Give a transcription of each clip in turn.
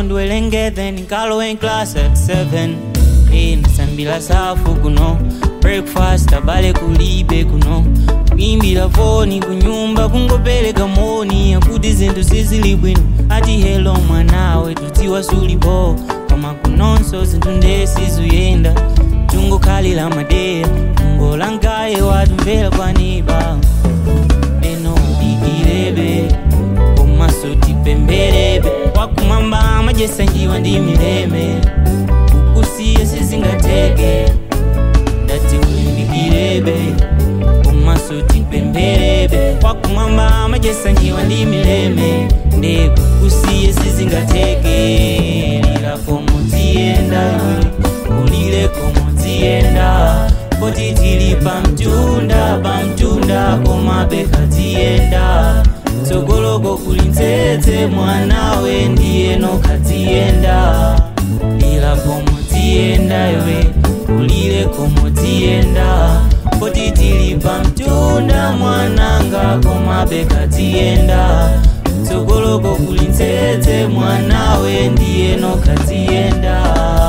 ndiwelengeze ndikalowe in class at 7 Eh, ndisambila safu kuno breakfast abale kulibe kuno kuimbira foni kunyumba kungopereka moni akuti zinthu sizili bwino ati helo mwanawe tutiwa sulipo koma kunonso zinthu ndesizuyenda tungokhalira madeya ungolangaye watumvera kwaniba eno udikirebe komaso tipembelebe wakumwamba amajesanjiwa ndi mileme kukusiye sizingateke ndati ulimbikirebe komaso tipembelebe wakumwamba amajesanjiwa ndi mileme nde kukusiye sizingateke lila komotienda ulile komotienda poti tili pamtunda pamtunda komabeka tienda tsogoloko kuli ntsetse mwanawe ndiyeno katienda lila komotienda iwe ulile komotienda poti tili pamtunda mwananga komabeka tienda tsogoloko kuli ntsetse mwanawe ndiyeno katienda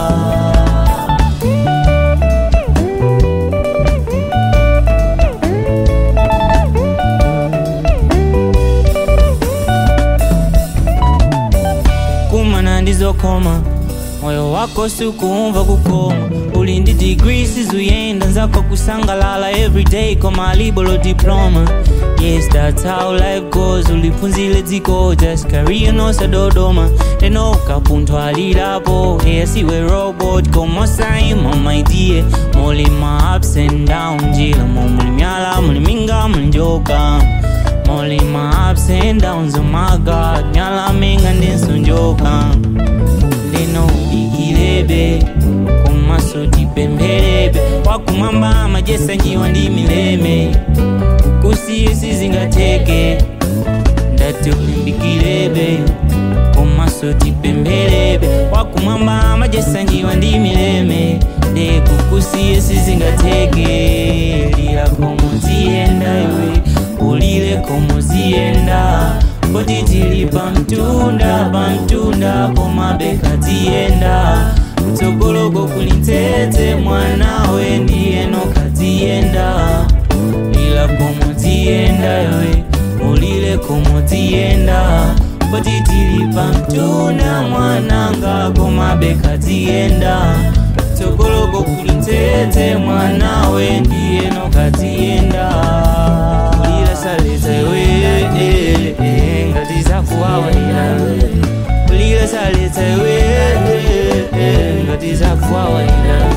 kumana ndizokoma moyo wako sukumva kukoma uli ndi degree sizuyenda nzako kusangalala everyday koma alibolo diploma yes that's how life goes uliphunzile dziko just career nosadodoma teno ukapunthwa alilapo eyasiwe robot komosaima maidie mulima ups and down njila momuli myala muli minga muli njoka Molly my ups and downs, oh my god Nyala minga ndinsonjoka Lino ikilebe Komaso dipembelebe Wakumamba amajesa njiwa ndi mileme Kusiye sizingateke Ndati ulimbikilebe Komaso dipembelebe Wakumamba amajesa njiwa ndi mileme De kukusiye sizingateke Lila komotienda iwe ulile komozienda poti tili pamtunda pamtunda komabeka tienda tsogoloko kuli ntsetse mwanawe ndiyeno katienda lila komotienda iwe ulile komotienda poti tili pamtunda mwananga komabeka tienda tsogoloko kuli ntsetse mwanawe ndiyeno katienda kulira saleta iwe eh, eh, ngati zakuwawaira kulira saleta iwe eh, eh, ngati zakuwawaira